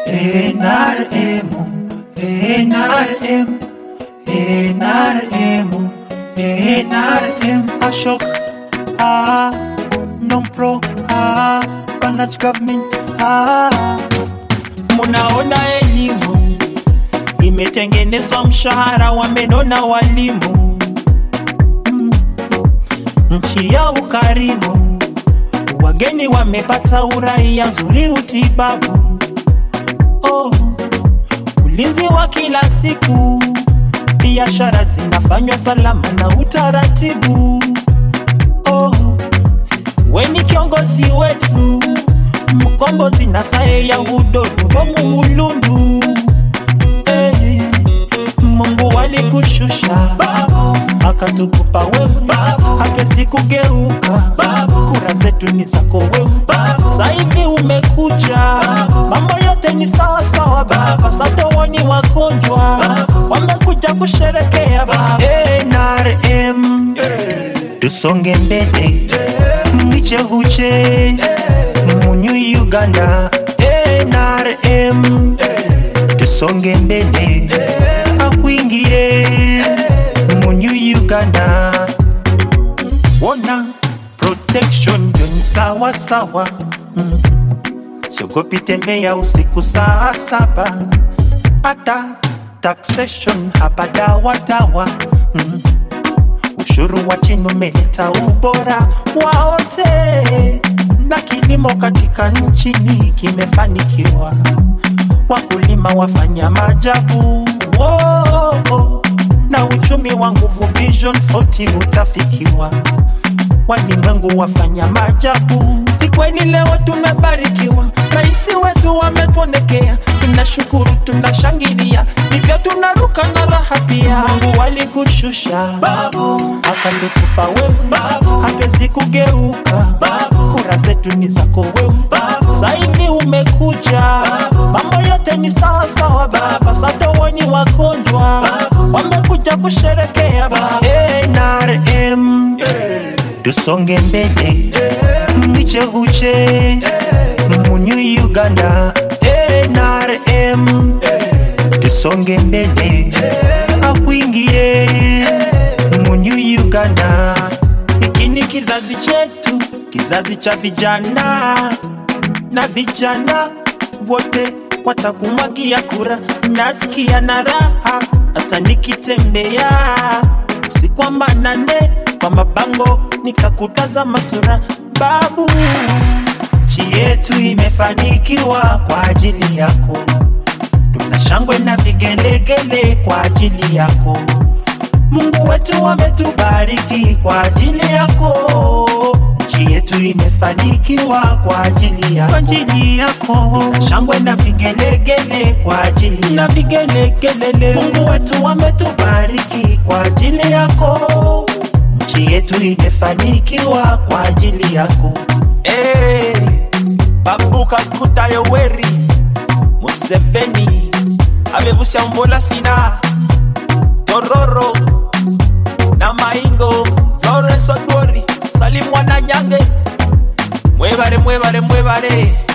NRM, NRM, NRM, NRM. Ashok, ah, non-pro, ah, Banach government, ah. Munaona elimu imetengenezwa, mshahara wamenona walimu, Mm. nchi ya ukarimu, wageni wamepata uraia nzuri, utibabu oh, ulinzi wa kila siku, biashara zinafanywa salama na utaratibu oh, weni kiongozi wetu mkombozi na saye ya udodo bomuulundu eh, Mungu alikushusha akatukupa wewe, hatuwezi kugeuka, kura zetu ni zako wewe. Saivi umekuja, mambo yote ni sawa sawa baba, satowoni wagonjwa wamekuja kusherekea baba. NRM tusonge mbele, mwicheguche munyu Uganda. NRM tusonge mbele, akwingire munyu Uganda. Wona protection ndio ni sawa sawa, mm. siogopi tembea usiku saa saba, hata taxation hapa dawa dawa mm. Ushuru wa chini umeleta ubora wa wote, na kilimo katika nchini kimefanikiwa, wakulima wafanya maajabu Whoa, na uchumi wa nguvu Vision 40 utafikiwa, walimwengu wafanya maajabu. Si kweli leo tumebarikiwa, rais wetu wametuonekea, tunashukuru, tunashangilia, hivyo tunaruka na raha pia. Mungu alikushusha babu, akatukupa wewe babu, hatuwezi kugeuka babu, kura zetu ni zako wewe babu, saivi umekuja mambo yote ni sawa sawa baba, satowoni wagonjwa wamekuja kusherekea baba. NRM tusonge mbele, mwicheguche munyu Uganda. NRM tusonge mbele, akwingire munyu Uganda. Hiki ni kizazi chetu, kizazi cha vijana na vijana wote watakumwagia kura. Nasikia na raha hata nikitembea usiku wa manane kwa mabango nikakutazama sura babu. Nchi yetu imefanikiwa kwa ajili yako, tuna shangwe na vigelegele kwa ajili yako. Mungu wetu ametubariki kwa ajili yako. Nchi yetu imefanikiwa kwa ajili yako, kwa ajili yako. Na shangwe na vigelegele kwa ajili na vigelegele. Mungu wetu ametubariki kwa ajili yako. Nchi yetu imefanikiwa kwa ajili yako. Hey, Babuka Kuta Yoweri Museveni amevusha mbola sina Tororo na Maingo Florence Odwori Salim Wananyange mwebare mwebare mwebare